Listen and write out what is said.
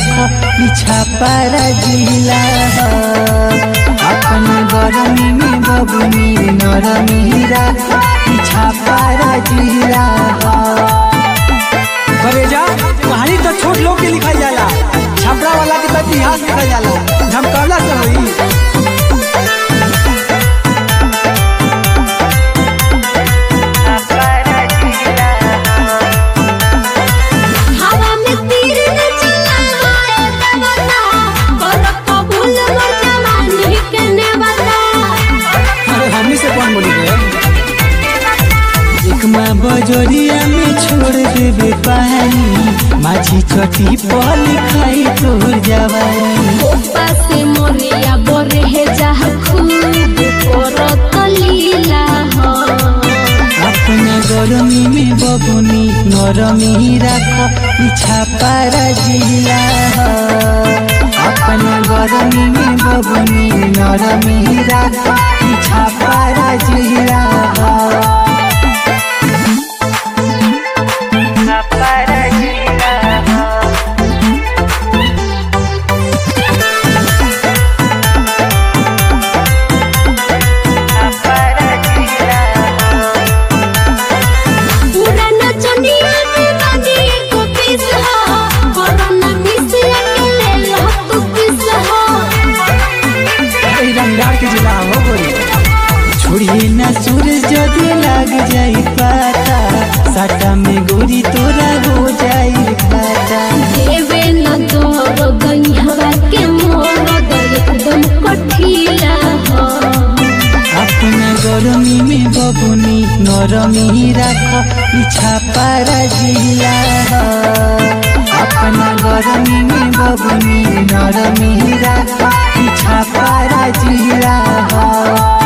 राखो पीछा पारा जिला अपन गरमी में बबुनी नरमी राखो पीछा पारा जिला करेजा कहानी तो छोट लोग के लिखाई जाला छपरा वाला के तो इतिहास लिखा जाला धमकावला से होई हवा में तीर न चलाए देवता कर कबूल मोर जवानी के नेवता अरे हमनी से कौन बोली रे एक माँ बजोरिया में छोड़ देवे पानी माझी चटी पर लिखाई तोर जवानी ओपा से मोरिया बोरे है जहाँ खूब करत लीला हो अपना गरमी में बबुनी नरमी राखो पीछा पारा जिला अपना गरमी में बबुनी नरमी राखो पीछा पारा जिला पूरा नचनिया के बाजी को पीस हो कोरोना मिस अकेले लो तू किस हो अरे रंगदार के जिला हो बोली छोड़िए ना सूरज जदि लग जाई पाता साटा में गोरी तोरा हो जाई खाता देवे न तोर गैहवा के मोर दर एकदम कठिला हो अपना गरमी में बबुनी नरमी राखो पीछा पारा जिला अपना गरमी में बबुनी नरमी राखो पीछा पारा जिला